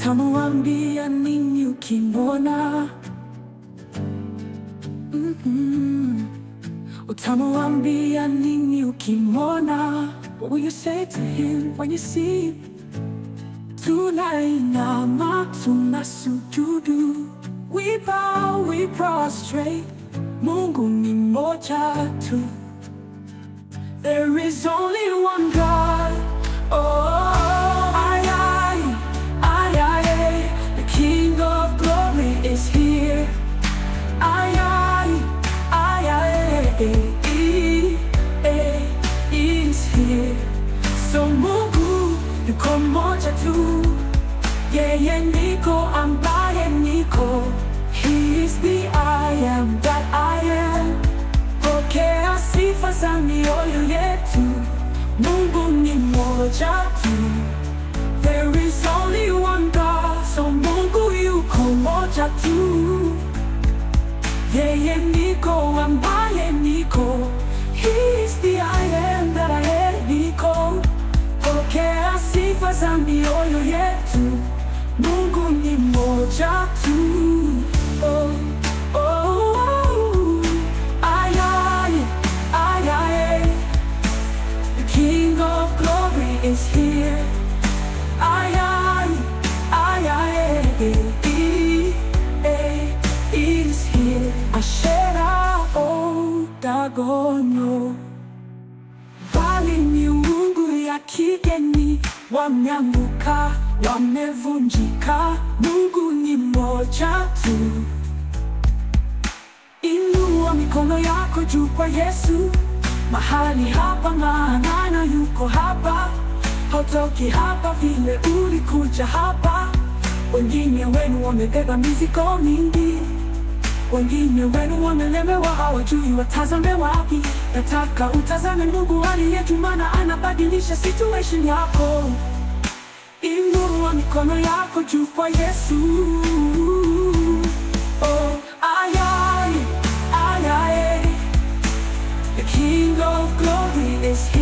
Utamwambia nini ukimwona? Mhm. Utamwambia nini ukimwona? What will you say to him when you see him? Tunainama, tunasujudu, we bow, we prostrate. Mungu ni mmoja tu. There is only one God. Oh, ay, ay, ay, ay, ay. The King of glory is here. Ay, ay, ay, ay, ay, ay, ay, is here. So Mungu yuko mmoja tu, yeye niko ambaye niko. He is the I am that I am. Pokea sifa za mioyo yetu, Mungu ni mmoja tu. There is only one God, so Mungu yuko mmoja tu. Yeye niko ambaye niko. He is the I am that I am niko. Pokea sifa za mioyo yetu, Mungu ni mmoja tu. Oh, oh, oh. Ay, ay, ay, ay. The King of glory is here. Ay, ay, ay, ay, ay, ay, is here. Ashera, oh, Dagonyo. Bali miungu ya kigeni wameanguka, wamevunjika. Mungu ni mmoja tu. Inua mikono yako juu kwa Yesu mahali hapa, maana yuko hapa. Hautoki hapa vile ulikuja hapa. Wengine wenu wamebeba mizigo mingi, wengine wenu wamelemewa, hawajui watazame wapi. Nataka utazame Mungu aliye juu, maana anabadilisha situation yako. Inua mikono yako juu kwa Yesu. Oh, ay, ay, ay, ay. The King of glory is